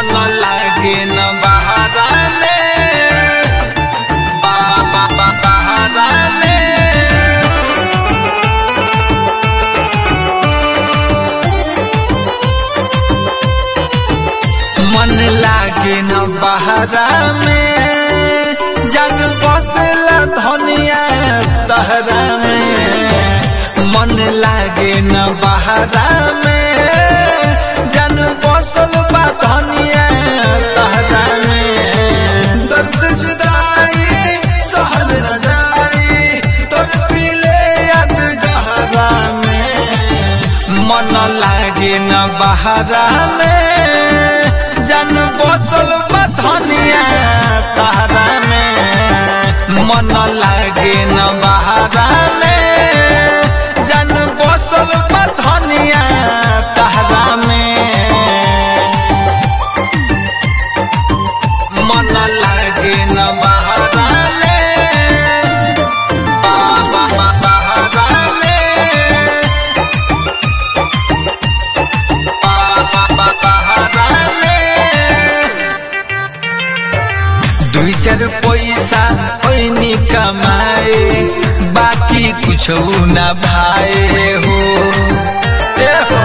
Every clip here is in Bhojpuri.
मन लागे न बहारा में बा बा बा बहारा में मन लागे न बहरा में जन बसला धनिया तहरा में मन लागे न बहरा में जन बसल बा धनिया तहरा में दर्द जुदाई सहल न जाई तोर पीले याद गहरा में मन लागे न बहरा में जन बसल बधनिया तारा में मन लागे न बहरा में जन बसल बधनिया तारा में मन लागे न बहरा में बा बा बा बहरा में दुई चार पैसा ऐनी कमाए बाकी कुछ न भाए हो ए हो।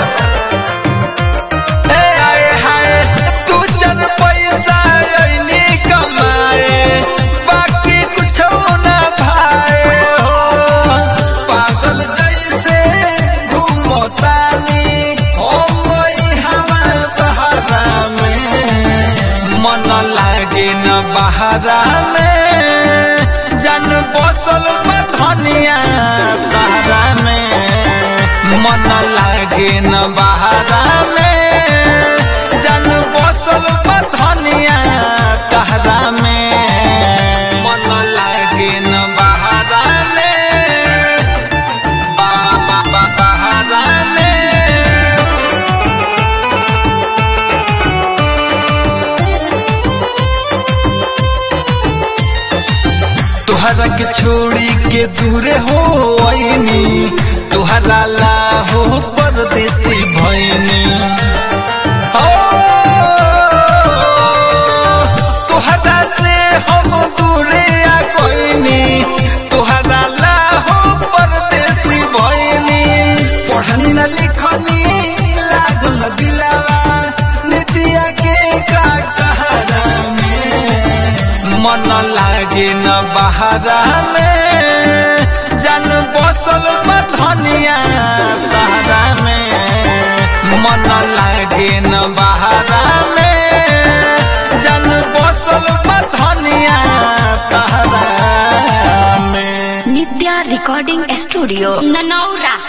ए आए हाय, दू चार पैसा ऐनी कमाए बाकी कुछ न भाए हो पागल जैसे घूमतानी हम वही हमार सहारा में मन लागे न बहारा में जन बसल धनिया तारा में मन लागे न बहारा में जन बसल धनिया तारा में मन लागे न बहारा में बा बा बा बहारा में तुहरा के छोड़ी के दूरे हो आईनी तुहरा ला हो परदेसी भैनी हो तुहरा से हम दूरे आ गईनी तुहरा ला हो परदेसी भैनी पढ़नी न लिखनी लागल दिलावा नितिया के का कहरा में मन लागे न बहारा में जन बसल धनिया तारा में मन लागे न बहारा में जन बसल धनिया तारा में नित्या रिकॉर्डिंग स्टूडियो ननौरा